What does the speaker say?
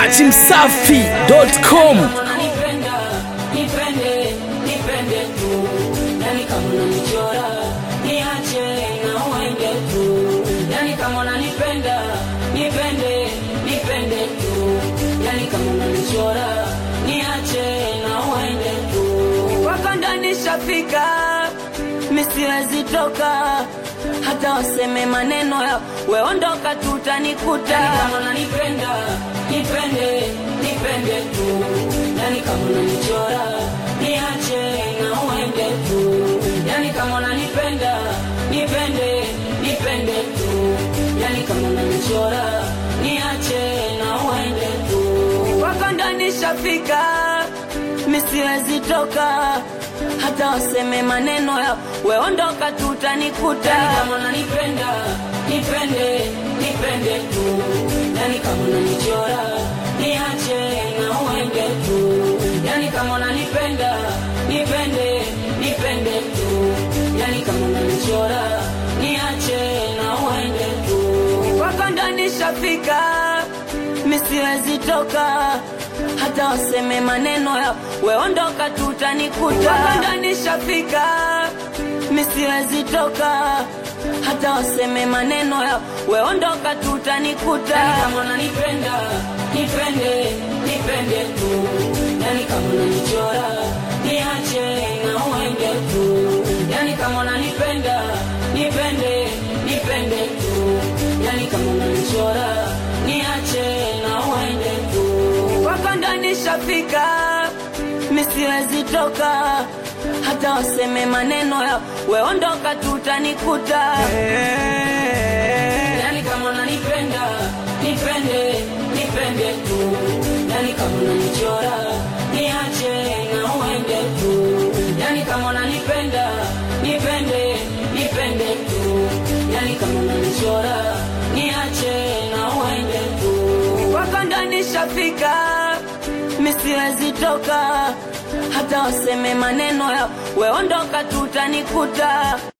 Dati Msafi.com Unanipenda, nipende, nipende tu. Yani kama unanichora, niache na uende tu. Yani kama unanipenda, nipende, nipende tu. Yani kama unanichora, niache na uende tu. Kwako ndo nishafika, mi siwezi toka hata waseme maneno ya weondoka tutanikuta. Yani kama unanipenda, nipende, nipende tu. Yani kama unanichora, niache na uende tu. Yani kama unanipenda, nipende, nipende tu. Yani kama unanichora, niache na uende tu. Kwako ndo nishafika, mi siwezi toka hata waseme maneno ya weondoka tutanikuta. Yani kama unanipenda, nipende, nipende tu. Yani kama unanichora, niache na uende tu. Yani kama unanipenda, nipende, nipende tu. Yani kama unanichora, niache na uende tu. Kwako ndo nishafika, mi siwezi toka hata waseme maneno ya weondoka tutanikuta. Kwako ndo nishafika, mi siwezi toka hata waseme maneno ya weondoka tutanikuta. Yani kama unanipenda, nipende, nipende tu. Yani kama unanichora, niache na uende tu. Yani kama unanipenda, nipende, nipende tu. Yani kama unanichora, niache na uende tu. Kwako ndo nishafika, mi siwezi toka hata waseme maneno ya weondoka tutanikuta. Yani kama unanipenda, nipende, nipende tu. Yani kama unanichora, niache na uende tu. Yani kama unanipenda, nipende, nipende tu. Yani kama unanichora, niache na uende tu. Kwako ndo nishafika, mi siwezi toka hata waseme maneno ya weondoka tutanikuta.